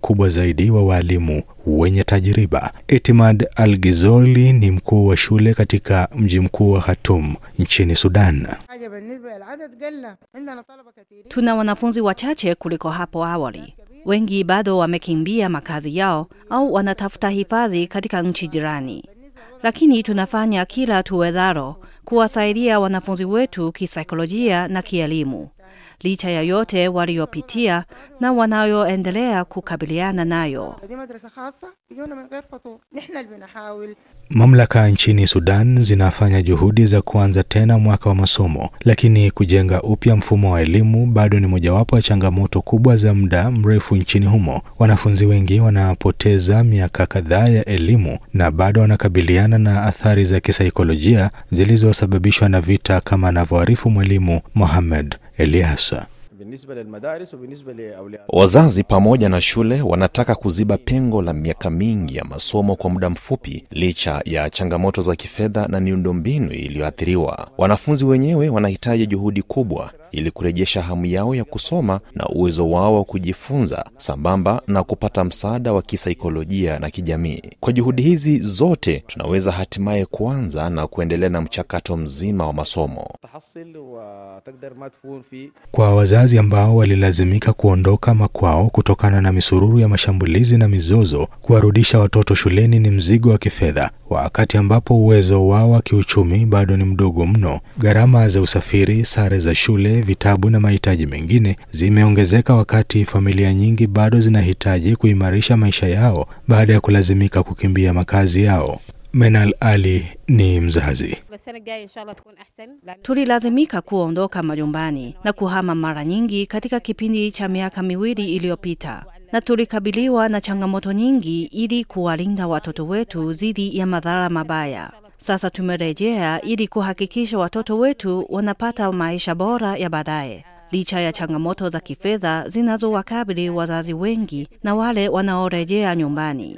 mkubwa zaidi wa waalimu wenye tajriba. Etimad Al-Gizoli ni mkuu wa shule katika mji mkuu wa Khartoum nchini Sudan. Tuna wanafunzi wachache kuliko hapo awali. Wengi bado wamekimbia makazi yao au wanatafuta hifadhi katika nchi jirani, lakini tunafanya kila tuwezalo kuwasaidia wanafunzi wetu kisaikolojia na kielimu, licha ya yote waliopitia na wanayoendelea kukabiliana nayo. Mamlaka nchini Sudan zinafanya juhudi za kuanza tena mwaka wa masomo, lakini kujenga upya mfumo wa elimu bado ni mojawapo ya changamoto kubwa za muda mrefu nchini humo. Wanafunzi wengi wanapoteza miaka kadhaa ya elimu na bado wanakabiliana na athari za kisaikolojia zilizosababishwa na vita, kama anavyoarifu mwalimu Mohamed Eliasa. Wazazi pamoja na shule wanataka kuziba pengo la miaka mingi ya masomo kwa muda mfupi, licha ya changamoto za kifedha na miundombinu iliyoathiriwa. Wanafunzi wenyewe wanahitaji juhudi kubwa ili kurejesha hamu yao ya kusoma na uwezo wao wa kujifunza, sambamba na kupata msaada wa kisaikolojia na kijamii. Kwa juhudi hizi zote, tunaweza hatimaye kuanza na kuendelea na mchakato mzima wa masomo. Kwa wazazi ambao walilazimika kuondoka makwao kutokana na misururu ya mashambulizi na mizozo, kuwarudisha watoto shuleni ni mzigo wa kifedha, wakati ambapo uwezo wao wa kiuchumi bado ni mdogo mno. Gharama za usafiri, sare za shule, vitabu na mahitaji mengine zimeongezeka, wakati familia nyingi bado zinahitaji kuimarisha maisha yao baada ya kulazimika kukimbia makazi yao. Menal Ali ni mzazi. Tulilazimika kuondoka majumbani na kuhama mara nyingi katika kipindi cha miaka miwili iliyopita, na tulikabiliwa na changamoto nyingi ili kuwalinda watoto wetu dhidi ya madhara mabaya. Sasa tumerejea ili kuhakikisha watoto wetu wanapata maisha bora ya baadaye, licha ya changamoto za kifedha zinazowakabili wazazi wengi na wale wanaorejea nyumbani.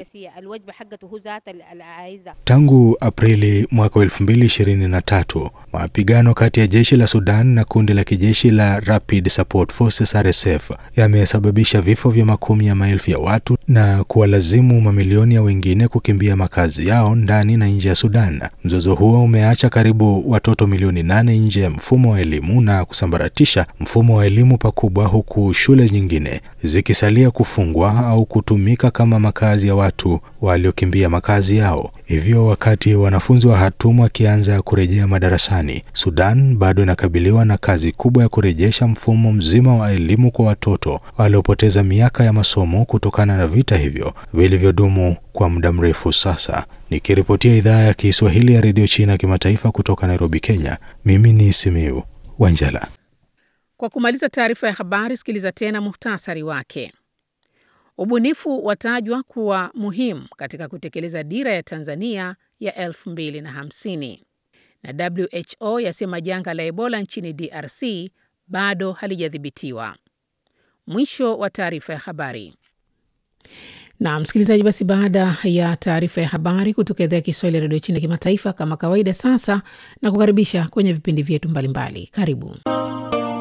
Tangu Aprili mwaka 2023, mapigano kati ya jeshi la Sudan na kundi la kijeshi la Rapid Support Forces RSF yamesababisha vifo vya makumi ya maelfu ya watu na kuwalazimu mamilioni ya wengine kukimbia makazi yao ndani na nje ya Sudan. Mzozo huo umeacha karibu watoto milioni nane nje ya mfumo wa elimu na kusambaratisha mfumo wa elimu pakubwa, huku shule nyingine zikisalia kufungwa au kutumika kama makazi ya watu waliokimbia makazi yao. Hivyo, wakati wanafunzi wa Khartoum wakianza kurejea madarasani, Sudan bado inakabiliwa na kazi kubwa ya kurejesha mfumo mzima wa elimu kwa watoto waliopoteza miaka ya masomo kutokana na vita hivyo vilivyodumu kwa muda mrefu sasa. Nikiripotia idhaa ya Kiswahili ya redio China kimataifa kutoka Nairobi, Kenya, mimi ni Simiu Wanjala. Kwa kumaliza taarifa ya habari, sikiliza tena muhtasari wake. Ubunifu watajwa kuwa muhimu katika kutekeleza dira ya Tanzania ya 2050 na WHO yasema janga la Ebola nchini DRC bado halijadhibitiwa. Mwisho wa taarifa ya habari. Na msikilizaji, basi baada ya taarifa ya habari kutoka idhaa ya Kiswahili ya redio China kimataifa, kama kawaida, sasa na kukaribisha kwenye vipindi vyetu mbalimbali. Karibu.